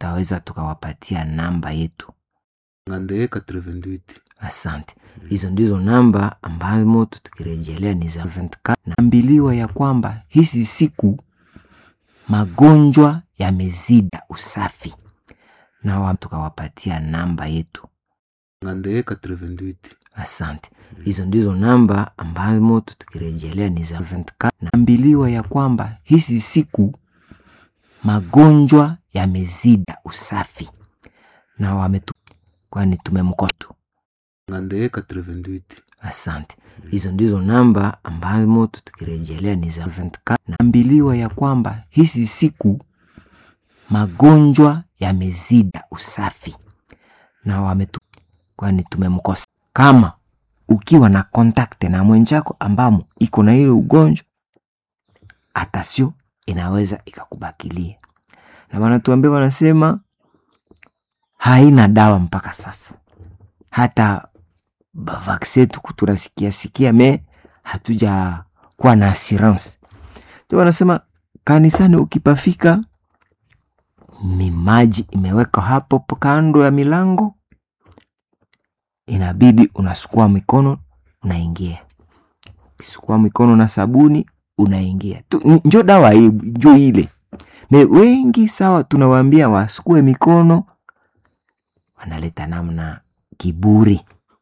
tutaweza tukawapatia namba yetu ngande 88 asante hizo ndizo namba ambamo tukirejelea ni za 24 naambiliwa ya kwamba hizi siku magonjwa yamezida usafi na wa- tukawapatia namba yetu ngande 88 asante hizo ndizo namba ambamo tukirejelea ni za 24 naambiliwa ya kwamba hizi siku magonjwa yamezida usafi na wametu kwani tumemkosa ngande 88 asante hizo ndizo namba ambamo tukirejelea ni za 24 naambiliwa ya kwamba hizi siku magonjwa yamezida usafi na wametu kwani tumemkosa kama ukiwa na kontakte na mwenjako ambamo iko na ile ugonjwa atasio inaweza ikakubakilia na wanatuambia wanasema haina dawa mpaka sasa hata bavakse tuku tunasikia sikia me hatuja kuwa na assurance ndio wanasema kanisani ukipafika ni maji imewekwa hapo po kando ya milango inabidi unasukua mikono unaingia ukisukua mikono na sabuni unaingia Tu- n- njo dawa hii njo ile me wengi sawa tunawaambia wasukue mikono wanaleta namna kiburi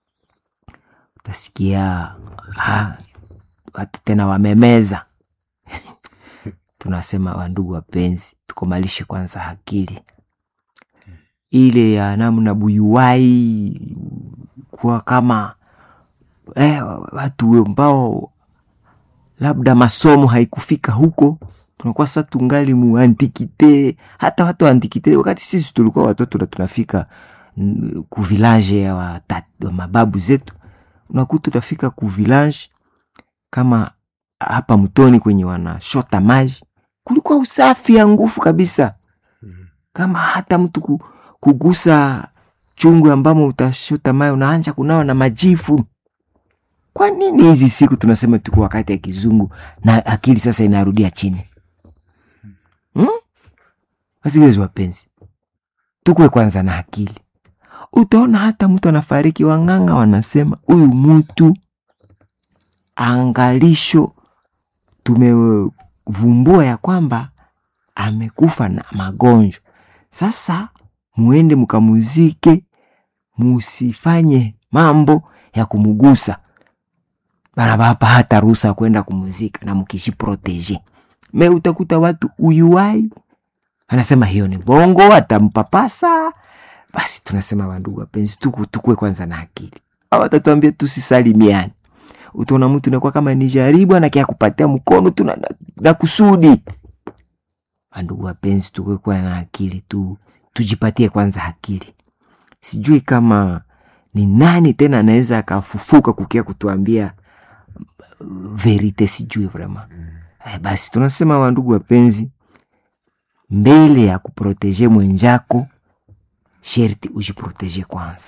utasikia ah, watu tena wamemeza tunasema wandugu wapenzi tukomalishe kwanza akili ile ya namna buyuwai kuwa kama eh, watu ambao labda masomo haikufika huko tunakuwa sasa tungali mu antikite hata watu wa antikite wakati sisi tulikuwa watoto na tunafika mm, ku village ya wata- wa mababu zetu unakuta utafika ku village kama hapa mtoni kwenye wanashota maji kulikuwa usafi ya nguvu kabisa kama hata mtu ku, kugusa chungu ambamo utashota maji unaanja kunawa na majifu kwa nini hizi siku tunasema tuko wakati ya kizungu na akili sasa inarudia chini hmm? wasikilizi wapenzi tukwe kwanza na akili utaona hata mtu anafariki wang'anga wanasema huyu mtu angalisho tumevumbua ya kwamba amekufa na magonjwa sasa muende mkamuzike musifanye mambo ya kumugusa barabapa hata ruhusa ya kwenda kumuzika na mkishiproteje me utakuta watu uyuwai anasema hiyo ni bongo atampapasa basi tunasema wandugu wapenzi tuku tukue kwanza na akili awatatuambia tusisalimiani utaona mtu nakuwa kama ni jaribu anakia kupatia mkono tu na, na, na kusudi wandugu wapenzi tukue kuwa na akili tu tujipatie kwanza akili sijui kama ni nani tena anaweza akafufuka kukia kutuambia mm, verite sijui vrema eh, basi tunasema wandugu wapenzi mbele ya kuproteje mwenjako sherti ujiproteje kwanza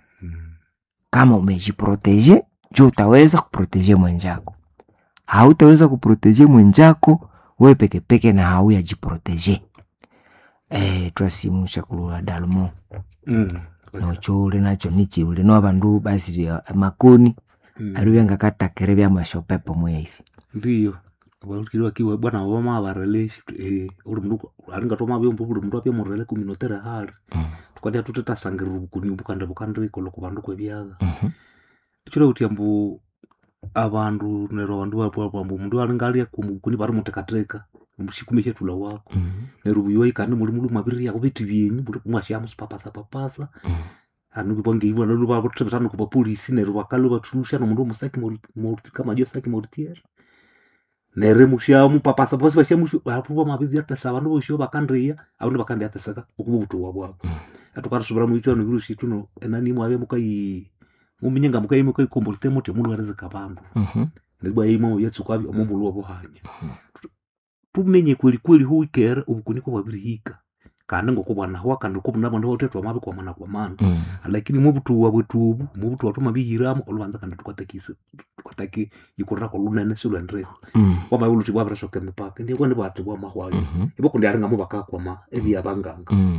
kama umejiproteje jo utaweza kuproteje mwenjako hautaweza kuproteje mwenjako we pekepeke na hauyajiproteje eh, twasimusha kulula dalmo Mm. nocho uli nacho nichi uli no bandu basi ya makoni Mm. ari byangakatakire byamashopepo mwe hivi ndiyo balukiri wakiwa bwana wama bareleshi eh uri mndu aringa toma byombo uri mndu apya murele kuminotere hali Mm. tukati atutetasangirira ubukuni bukanda bukandikolo ku bandu kwebyaga Mhm. chiro kuti ambu abandu nero abandu bapo ambu mundu aringa ali kumukuni bari mutekateka mushikume chetula wako Mhm. nero buyo ikandi muri muri mabiri yako biti byenyu muri mwashamu papasa papasa Mhm. anu bange ibona lu ba kutebetana ku bapolisi nero bakalo batusha no mundu musaki mo kama jo saki mortier nere mushamu papasa bose bashamu apuba mabiri atasa abandu bosho bakandria abandu bakandi atasaka ukubuto wabwabo Mhm. atukatusubira mu ichano virusi tuno enani mwabe mukai muminyenga mukai mukai kombolite mote mundu arizika bandu Mhm. ndibwa yimo yatsuka omumbulu wabo hanya tumenye kweli kweli hu ikera ubukuniko bwabirihika kandi ngokubwana hwa kandi kubuna bandu botetwa mabe kwa mana kwa mana Mhm. lakini mubutuwa bwetubu mubutuwa tumabihiramo olubanza kandi tukatakise tukataki ikurira ko lunene silwendire Mhm. wama uluti bwabirashoka emipaka ndiye kwandi bwati bwamahwayo Mhm. ibo kundi aringa mubakakwama ebyabanganga Mhm.